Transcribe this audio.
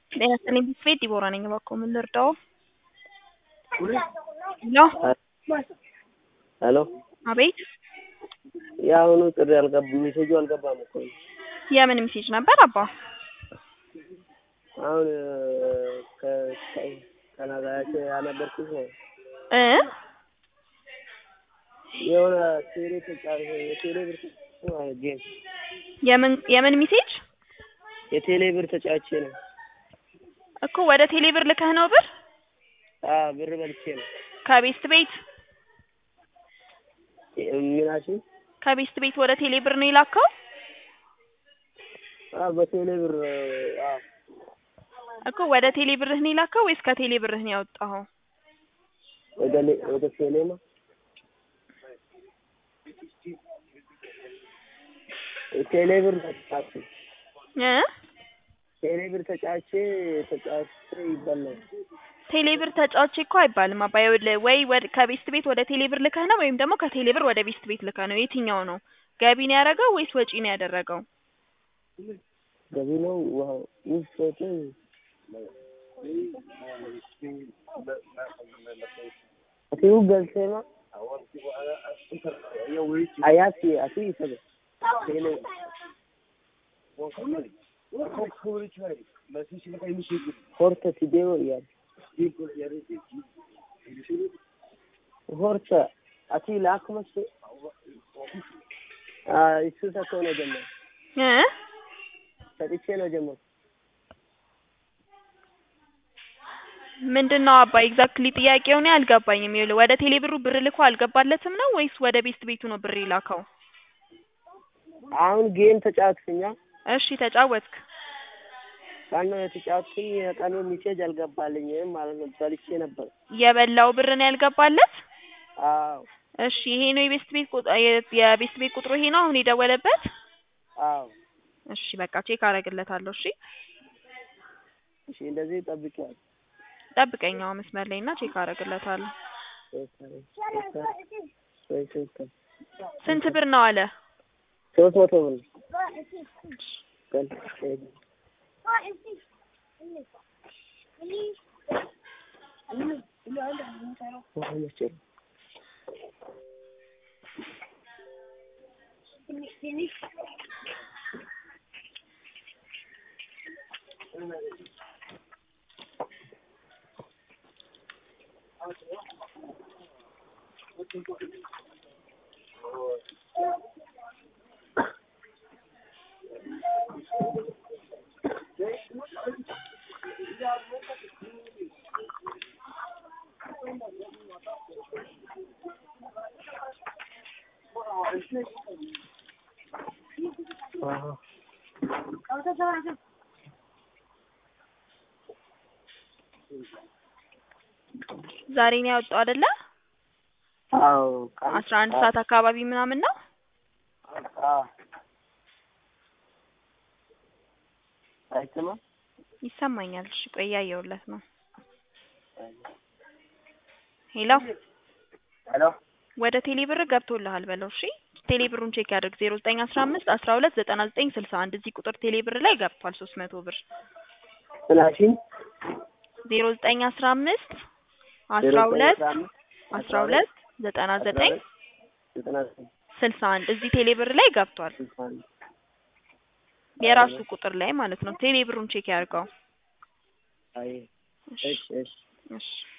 ጤና ይስጥልኝ ቢስፌ ዲቦራ ነኝ። እባክዎ ምን ልርዳዎ? ሄሎ ሄሎ አቤት የአሁኑ ጥሪ አልገባ ሜሴጁ አልገባም እኮ የምን ሜሴጅ ነበር አባ? አሁን ከናጋያቸው ያነበርኩት ነው እ የሆነ ቴሌ ተጫሪ የቴሌ ብር ጌም የምን የምን ሜሴጅ የቴሌ ብር ተጫዋቼ ነው እኮ ወደ ቴሌ ብር ልከህ ነው ብር አዎ ብር በልቼ ነው ከቤስት ቤት ምናችን ከቤስት ቤት ወደ ቴሌ ብር ነው የላከው? አዎ በቴሌ ብር አዎ እኮ ወደ ቴሌ ብርህ ነው የላከው ወይስ ከቴሌ ብርህ ነው ያወጣኸው? ወደ ሌ- ወደ ቴሌ ነው ቴሌ ብር ተጫዋቼ እ ቴሌ ብር ተጫዋቼ ተጫዋቼ ይበላል ቴሌ ብር ተጫዋቼ እኮ አይባልም አባ ይኸውልህ ወይ ወደ ከቤስት ቤት ወደ ቴሌ ብር ልከህ ነው ወይም ደግሞ ከቴሌ ብር ወደ ቤስት ቤት ልከህ ነው የትኛው ነው ገቢ ነው ያደረገው ወይስ ወጪ ነው ያደረገው ገቢ ነው ዋው ውስጥ ወጪ አሲው ገልሴማ አያሲ አሲ ሰበ ቴሌ ሆርተ ሲዴዮ እያለ ሆርተ አሲ ላክ መስ እሱ ሰጥቶ ነው ጀመር እ ሰጥቼ ነው ጀመር ምንድን ነው አባ ኤግዛክትሊ ጥያቄው እኔ አልገባኝም። ይኸውልህ ወደ ቴሌ ብሩ ብር ልኮ አልገባለትም ነው ወይስ ወደ ቤስት ቤቱ ነው ብር የላከው? አሁን ጌም ተጫወትኩኛ እሺ ተጫወትክ። ቀኑ የተጫወትኩኝ የቀኑ ሚሴጅ አልገባልኝም ማለት ነው። በልቼ ነበር። የበላው ብር ነው ያልገባለት? አዎ እሺ ይሄ ነው የቤስት ቤት ቁጥ የ- የቤስት ቤት ቁጥሩ ይሄ ነው አሁን የደወለበት? አዎ እሺ በቃ ቼክ አደርግለታለሁ። እሺ እሺ እንደዚህ ጠብቂያለሁ። ጠብቀኝ አሁን መስመር ላይ እና ቼክ አደርግለታለሁ። ስንት ብር ነው አለ? ሶስት መቶ ብር ቀን ዛሬ ነው ያወጣው አይደለ? አዎ ቀን አስራ አንድ ሰዓት አካባቢ ምናምን ነው። አዎ አይሰማም ይሰማኛል። እሺ ቆይ እያየሁለት ነው። ሄሎ ሄሎ ወደ ቴሌ ብር ገብቶልሃል በለው። እሺ ቴሌ ብሩን ቼክ ያድርግ። ዜሮ ዘጠኝ አስራ አምስት አስራ ሁለት ዘጠና ዘጠኝ ስልሳ አንድ እዚህ ቁጥር ቴሌ ብር ላይ ገብቷል ሶስት መቶ ብር። ስላሽኝ ዜሮ ዘጠኝ አስራ አምስት አስራ ሁለት አስራ ሁለት ዘጠና ዘጠኝ ዘጠና ዘጠኝ ስልሳ አንድ እዚህ ቴሌ ብር ላይ ገብቷል። የራሱ ቁጥር ላይ ማለት ነው። ቴሌ ብሩን ቼክ ያድርገው። አይ እሺ እሺ እሺ እሺ